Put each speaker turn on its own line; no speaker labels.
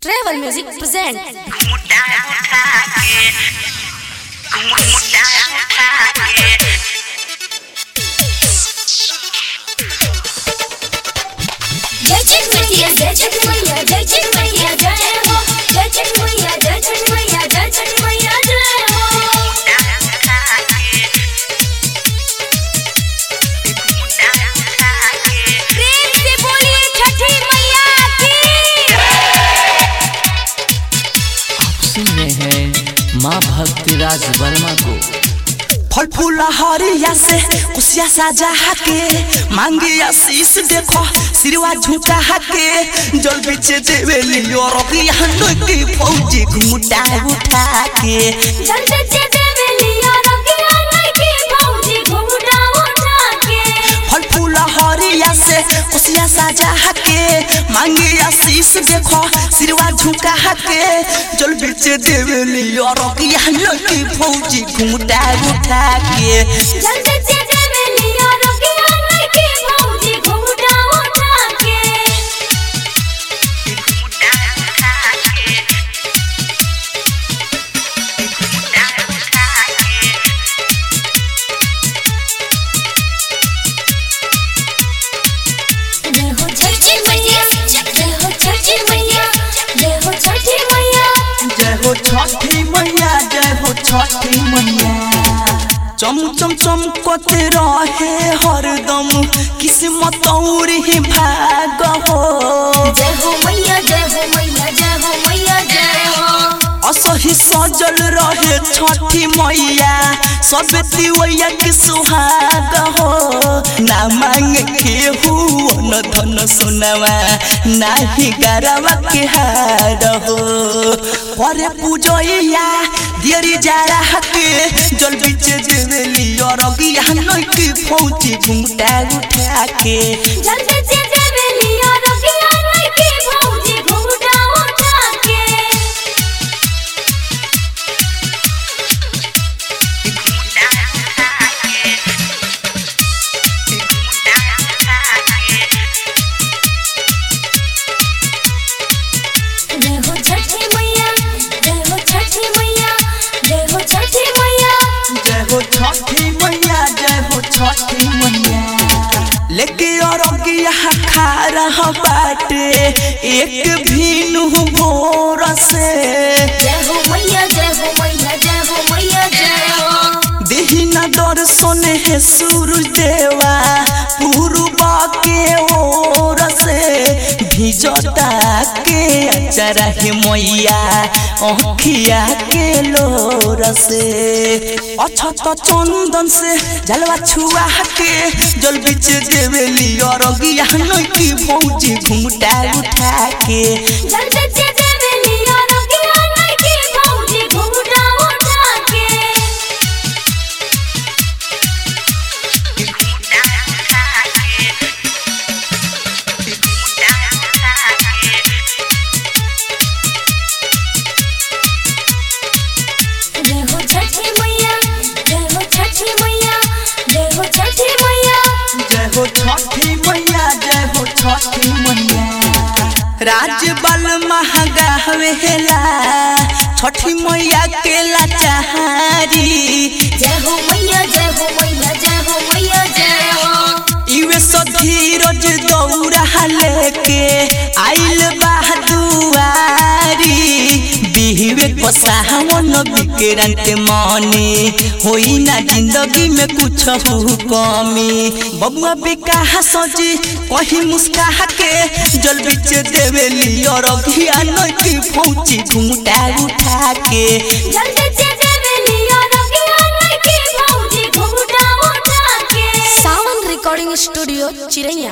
Travel Music present
मुद्दा उठा के मुद्दा उठा के
जय छठ मैया जय छठ मैया जय छठ मैया जय हो जय छठ मैया जय छठ मैया जय छठ मैया जय हो
मुद्दा उठा के मुद्दा उठा के
प्रेम से बोलिए छठी मैया की
आप सुन रहे हैं माँ भक्तिराज वर्मा को
फल फूल हरिया से कुसिया साजा के मांगे आशीष देखो सिरवा झुका के जल बिचे देवे लियो रबिया की फौजी घुटा उठा के
जल्दी से देवे लिया रखिया नहीं की भौजी घुंघटा उठा के
फल फूल हरिया से कुसिया साजा के मांगे आशीष देखो सिरवा झुका के जल बिचे देवे लियो रबिया की फौजी घुटा उठा के
जल्दी से देवे लिया रखिया नहीं की भौजी घुंघटा उठा के
मुद्दा उठा के मुद्दा उठा के
जय हो छठी मैया जय हो छठी मैया जय हो छठी मैया
जय हो छठी मैया जय हो छठी मैया चम चम चमकते रहे हरदम किस्मत और ही भाग हो
जय हो मैया जय हो मैया जय हो मैया जय हो
असही सजल रहे छठी मैया सब तिवैया के सुहाग हो ना मांग के न धन सुनवा ना ही गरवा के हार हो करे पूजैया दियरी जारा के जल बिच देवेली और गिया नई की फौजी घुंघटा उठा के
जल्दी से देवे लिया रखिया नहीं की भौजी घुंघटा उठा के
मुद्दा उठा के मुद्दा उठा के
जय हो छठी मैया जय हो छठी मैया जय हो छठी मैया
जय हो छठी मैया जय हो छठी मैया लेके और यहाँ खा रहा बाटे एक भीनु भोर से
जय हो मैया जय हो मैया जय हो मैया जय हो
देही न दर्शन है सूरज देवा पूर्वा के ओर से भिजता के अचरा है मैया अखिया के लोर से अच्छा तो चंदन से जलवा छुआ के जल बिच देवेली और गिया नई की भौजी घुंघटा उठा के
जल्दी से देवे लिया रखिया नहीं की भौजी घुंघटा उठा के
मुद्दा उठा के मुद्दा उठा के
जय हो छठी मैया जय हो छठी मैया जय हो छठी मैया
जय हो छठी मैया जय हो छठी मैया राज बल महंगा हवेला छठी मैया के लाचारी
जय हो मैया जय हो मैया जय हो मैया जय हो
इवे सधीरज दौड़ा लेके आइल बहादुआरी बिहवे पसावन विक्रांत मने होई ना जिंदगी में कुछ कमी बबुआ बेकाहा सजी कहीं मुस्काह के जल बिच देवेली और अभियान की फौजी घुंघटा उठा के
जल्दी से देवे लिया रखिया नहीं की भौजी घुंघटा उठा के
Sound Recording Studio Chiraiya